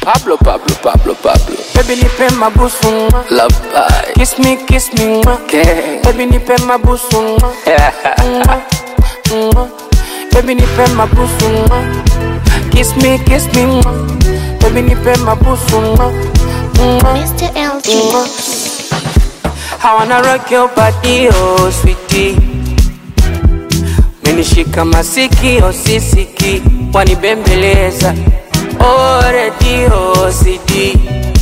Pablo, Pablo, Pablo, Pablo. Baby nipe mabusu mwa. Love bye. Kiss me, kiss me mwa. Okay. Baby nipe mabusu mwa. Mwa, mwa. Baby nipe mabusu mwa. Kiss me, kiss me mwa. Baby nipe mabusu mwa. Mwa, Mr. LG. mwa. I wanna rock your body, oh sweetie. Menishika masikio sisiki, wanibembeleza oh redio CD,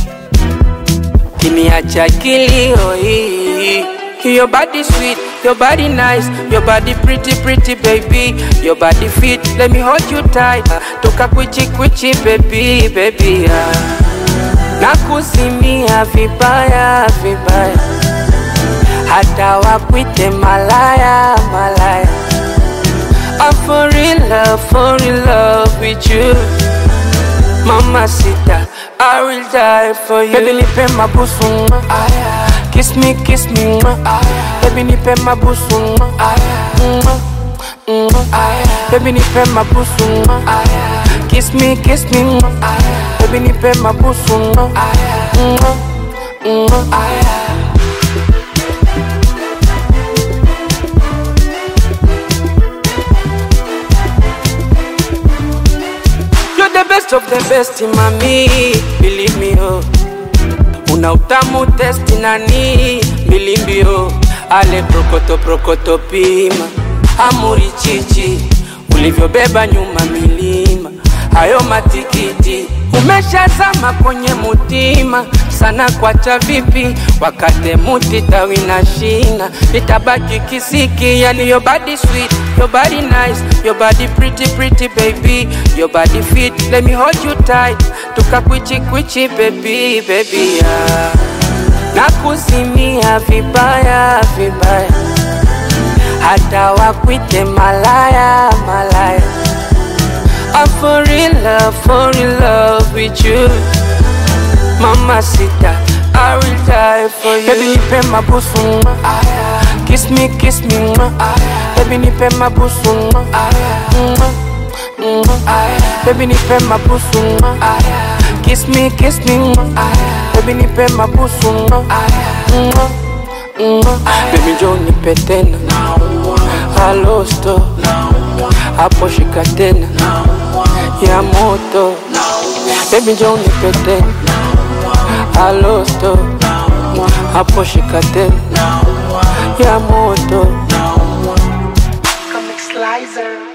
kiniacha kilio hii. Your body sweet, your body nice, your body pretty pretty baby, your body fit, let me hold you tight, toka kwichi kwichi baby baby ah. Nakuzimia vibaya vibaya hata wakwite malaya malaya I'm for real love, for real love with you Mama sita, I will die for you Baby nipe mabusu mwa Kiss me, kiss me mwa Baby nipe mabusu mwa Mwa, mwa. Baby nipe mabusu mwa Kiss me, kiss me mwa Baby nipe mabusu mwa Mwa, mwa. You're the best of the best, mami, believe me, oh. Una utamu testi nani, bilimbi, oh. Ale prokoto prokoto pima, amuri chichi, ulivyobeba nyuma milima, hayo matikiti umeshazama kwenye mutima sana, kwacha vipi wakate muti tawi na shina, itabaki kisiki. Yani your body sweet, your body nice, your body pretty pretty baby, your body fit, let me hold you tight, tukakwichi kwichi baby baby yeah. Nakuzimia vibaya vibaya, hata wakwite malaya malaya I'm for real love, for real love with you Mama sita, I will die for you Baby nipe mabusu mwa Kiss me, kiss me mwa Baby nipe mabusu mwa Mwa, mwa. Baby nipe mabusu mwa Kiss me, kiss me mwa Baby nipe mabusu mwa Mwa, mwa. Baby njoo nipe tena Halo sto hapo shika tena ya moto Baby njoo nipe tena Halo sto hapo shika tena ya moto Comic Slicer.